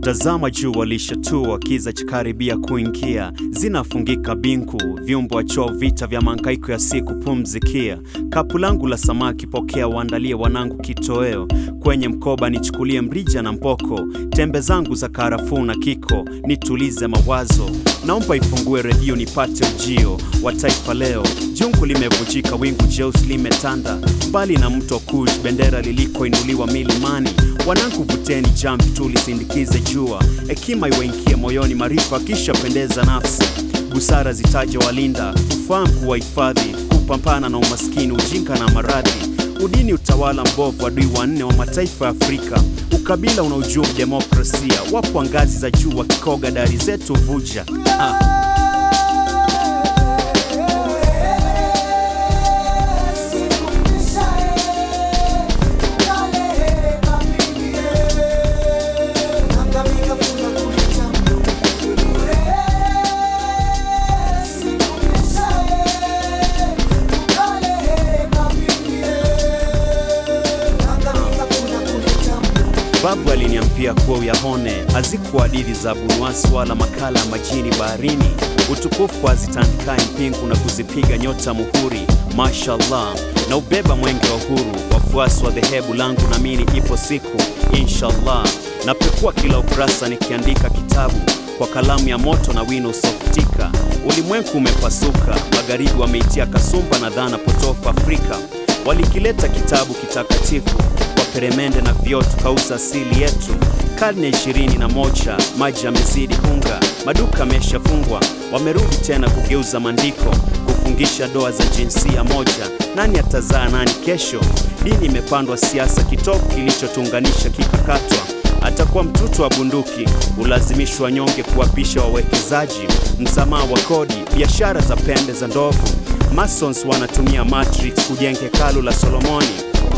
Tazama juu walishatua, kiza chakaribia kuingia, zinafungika binku, vyumbo wachoo, vita vya mangaiko ya siku pumzikia. Kapu langu la samaki pokea, waandalie wanangu kitoweo, kwenye mkoba nichukulie mrija na mpoko, tembe zangu za karafuu na kiko, nitulize mawazo. Naomba ifungue redio nipate ujio wa taifa leo. Jungu limevunjika, wingu jeusi limetanda, mbali na mto Kush, bendera lilikoinuliwa milimani. Wanangu vuteni jamvi, tulisindikize jua, hekima iwaingie moyoni, maarifa kisha pendeza nafsi, busara zitaje walinda, ufahamu kuwahifadhi, kupambana na umaskini, ujinga na maradhi, udini, utawala mbovu, adui wanne wa mataifa ya Afrika, ukabila unaojumu demokrasia, wapo ngazi za juu wakikoga dari zetu vuja ah. Babu aliniambia kuwa uyahone hazikuwa hadithi za bunwasi wala makala ya majini baharini, utukufu hazitandikae mpingu na kuzipiga nyota muhuri. Mashallah, na ubeba mwenge wa uhuru, wafuasi wa dhehebu langu, namini ipo siku inshallah. Napekua kila ukurasa nikiandika kitabu kwa kalamu ya moto na wino usofutika. Ulimwengu umepasuka, magharibi wameitia kasumba na dhana potofu Afrika walikileta kitabu kitakatifu kwa peremende na vioo, tukauza asili yetu. Karne ishirini na moja, maji yamezidi hunga, maduka yameshafungwa, wamerudi tena kugeuza maandiko, kufungisha doa za jinsia moja. Nani atazaa nani kesho? Dini imepandwa siasa, kitovu kilichotuunganisha kikakatwa atakuwa mtuto wa bunduki, ulazimishwa nyonge kuwapisha wawekezaji, msamaha wa kodi, biashara za pembe za ndovu. Masons wanatumia matrix kujenga hekalu la Solomoni.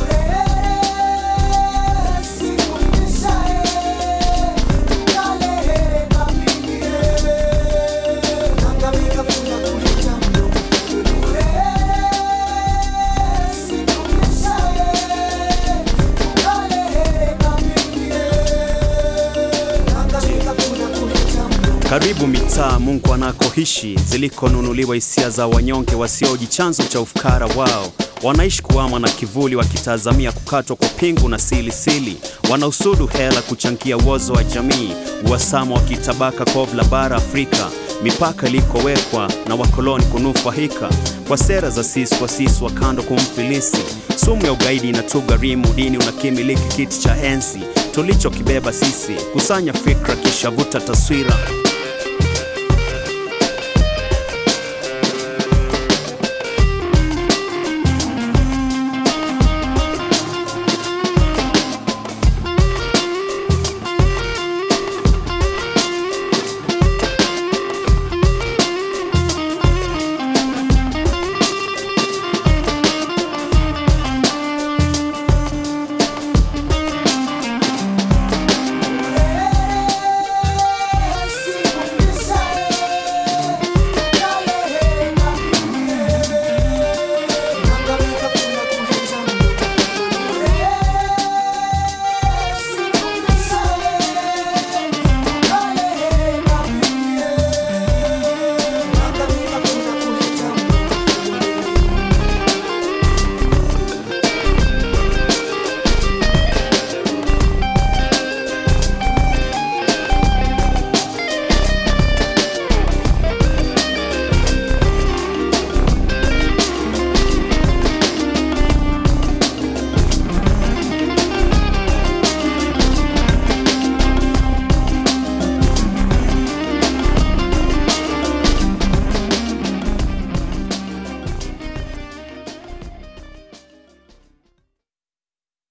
Karibu mitaa Mungu anakoishi, zilikonunuliwa hisia za wanyonge wasioji chanzo cha ufukara wao. Wanaishi kuama na kivuli, wakitazamia kukatwa kwa pingu na silisili. Wanausudu hela kuchangia uozo wa jamii, uhasama wa kitabaka kovu la bara Afrika, mipaka ilikowekwa na wakoloni kunufaika kwa sera za sisi kwa sisi, wa kando kumfilisi. Sumu ya ugaidi inatugharimu, dini unakimiliki kiti cha enzi tulichokibeba sisi. Kusanya fikra kisha vuta taswira